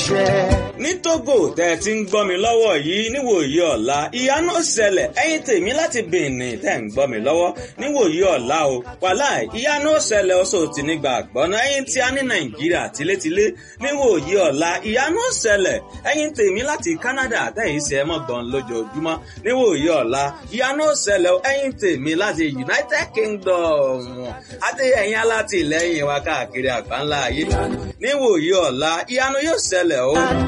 ṣẹ́. ní Togo tẹ́ ẹ ti ń gbọ́ mi lọ́wọ́ yìí níwòyí ọ̀la ìyanu ṣẹlẹ̀ ẹ̀yin tèmi láti Benin tẹ́ ń gbọ́ mi lọ́wọ́ níwòyí ọ̀la o wàláì ìyanu ṣẹlẹ̀ ọ̀ṣọ́ ti ní gbàgbọ́ náà ẹ̀yin tí a ní Nàìjíríà tilétilé níwòyí ọ̀la ìyanu ṣẹlẹ̀ ẹ̀yin tèmi láti Canada tẹ́yìn ṣe é mọ̀ gbọ́n lójoojúmọ́ níwòyí ọ̀la ìyanu ṣẹlẹ̀ ẹ̀yin tèmi láti United Kingdom àti ẹ̀yin alátìlẹ́yìn wa káàkiri àgbáńlá ayé níwòyí ọ̀la ìyanu yóò ṣẹlẹ̀ o.